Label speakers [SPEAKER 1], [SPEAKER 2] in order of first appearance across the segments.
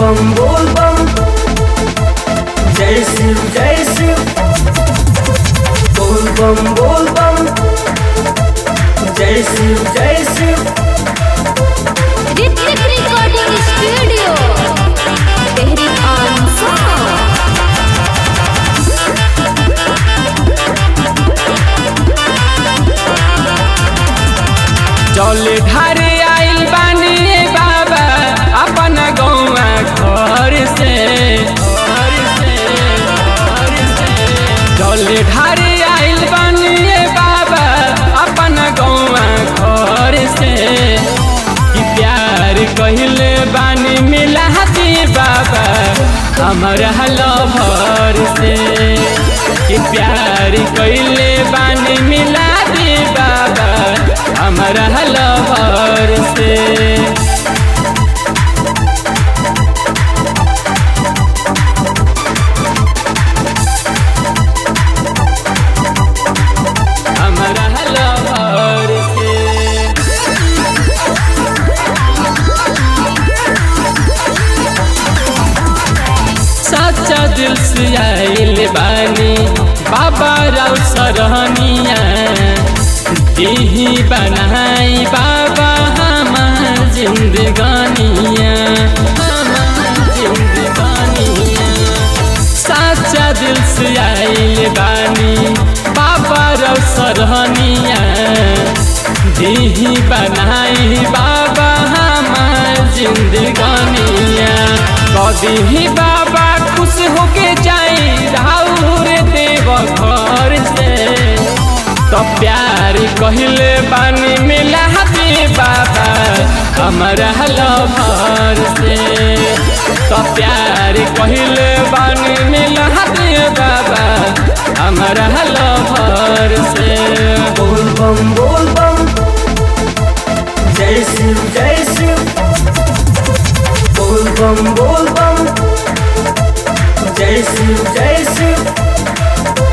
[SPEAKER 1] बम बोल बम जय शिव जय शिव बोल बम बोल बम जय शिव जय शिव
[SPEAKER 2] ऋतिक रिकॉर्डिंग स्टूडियो तेहरी आंसू
[SPEAKER 3] जल ढारे आइल बानी रे बाबा अपन गौवा घर से घर से घर से जल ढारे आइल बानी रे बाबा अपन गौवा घर से कि प्यार कहिले बानी मिला दी बाबा हमर लभर से कि प्यार कहिले बानी मिला दी बाबा हमरा लभर से हमरा लभर से सच्चा दिल से आइल बानी बाबा राव सरहनिया दिही बनाई बाबा हमार जिंदगानिया हमार जिंदगानिया सच्चा दिल से आइल बानी बाबा राव सरहनिया दिही बनाई बाबा हमार जिंदगानिया कदी बाबा खुश होके जाई राउर देव घर से तो प्यार कहले बानी मिला दे बाबा हमारा लभर से तो प्यार कहले बानी मिला दे बाबा हमारा लभर से
[SPEAKER 1] बोल बम बोल बम जय शिव जय शिव बोल बम बोल बम जय शिव जय शिव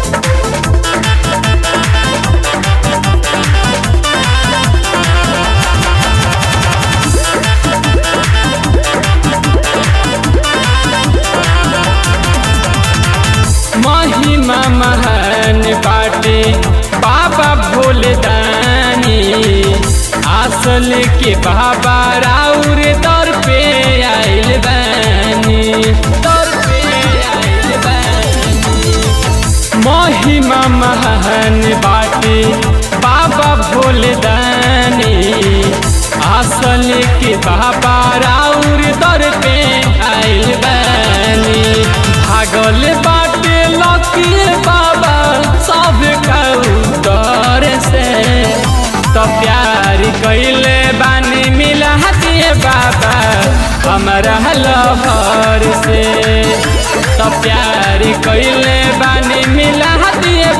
[SPEAKER 3] महिमा महान बाटे बाबा भोलदानी आसल के बाबा राउर दर पे आइल बानी दर पे आइल बानी महिमा महान बाटे बाबा भोलदानी आसल के बाबा राउर दर पे आइल बानी भागल बाटे लकी बाबा सब कौतर से तो प्यार कैले बानी मिला दिए बाबा हमारा लभर से तो प्यार कैले बानी मिला दिए